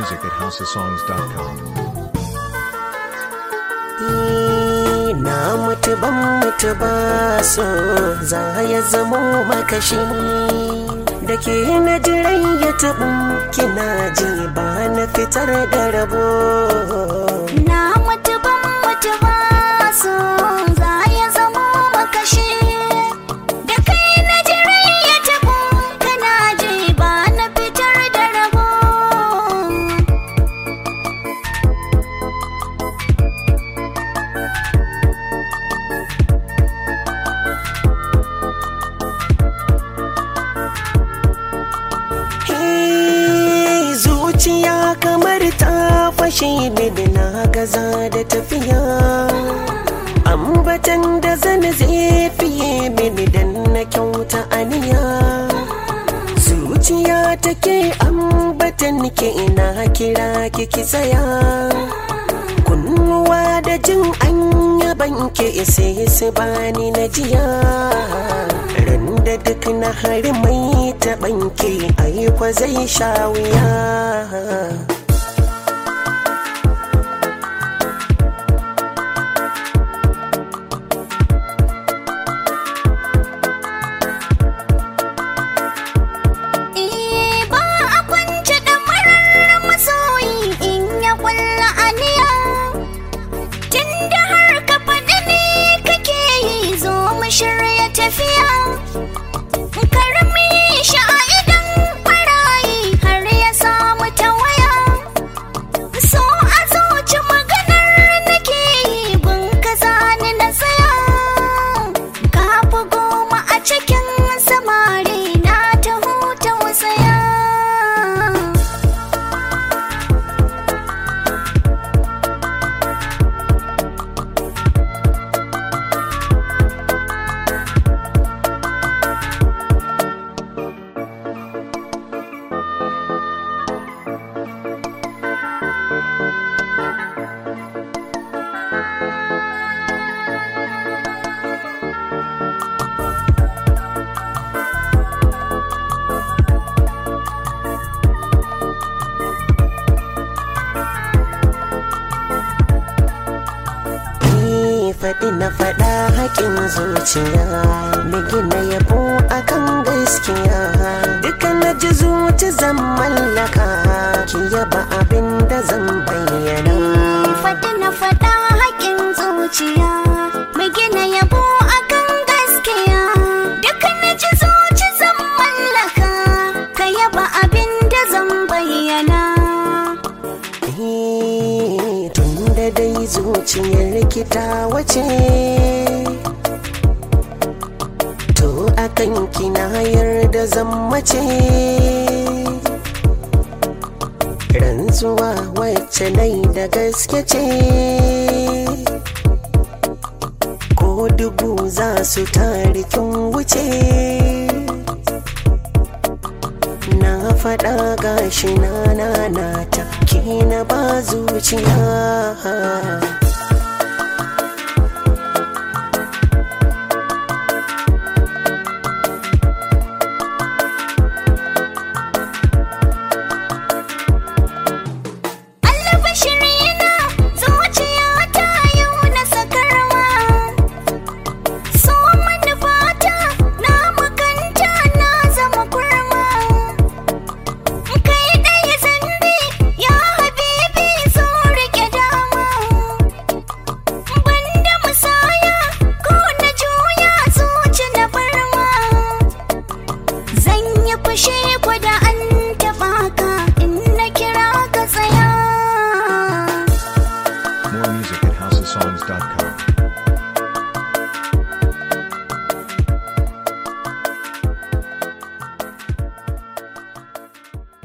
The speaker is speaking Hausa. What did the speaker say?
music at houseofsongs.com. na mutu ban mutu ba so za ya zamo makashi da ke na jiran ya taɓa kina ji ba na fitar da rabo Na mutu ban mutu ba so za ya zama makashi da kai na jirai ya tabo kana ji ba na fitar da rabo Hey, zuciya kamar ta fashe mini na gaza da tafiya ambatan da zan zai fiye mini dan na kyauta aniya zuciya take ambatan ke ina kira kiki tsaya kunnuwa da jin an yaban ke sai su bani na jiya ran da duk na hari mai taɓanke aiko zai sha wuya Eh ba a kwance da marar masoyi in ya kulla aniya Tunda har ka faɗi ne kake yi zo mu shirya tafiya Karmi shi a idan ɓarayi har ya samu ta waya So a zuci maganar nake yi gun ka zani na tsaya Ka fi goma a cikin samari na ta huta wasaya Ni faɗi na faɗa haƙin zuciya na gina yabo akan gaskiya duka na ji zuci zan mallaka ki yaba abin da zan bayyana faɗi na faɗa haƙin zuciya mai gina yabo akan gaskiya duka na ji zuci zan mallaka ka yaba abin da zan bayyana Eh, tun da dai zuciyar rikita wace to akan kina yarda zan mace rantsuwa wacce nai da gaske ce ko dubu za su tarikin wuce na faɗa gashi na nanata ki na ba zuciya Allah bashirina zuciya ta yau na sakarwa so manufata na makanta na zama kurma kai ɗaya zambi ya habibi zo rike dama banda musaya ko na juya zuci na barma zan yi fushi ko da an taɓa ka in na kira ka tsaya More music at houseofsongs.com.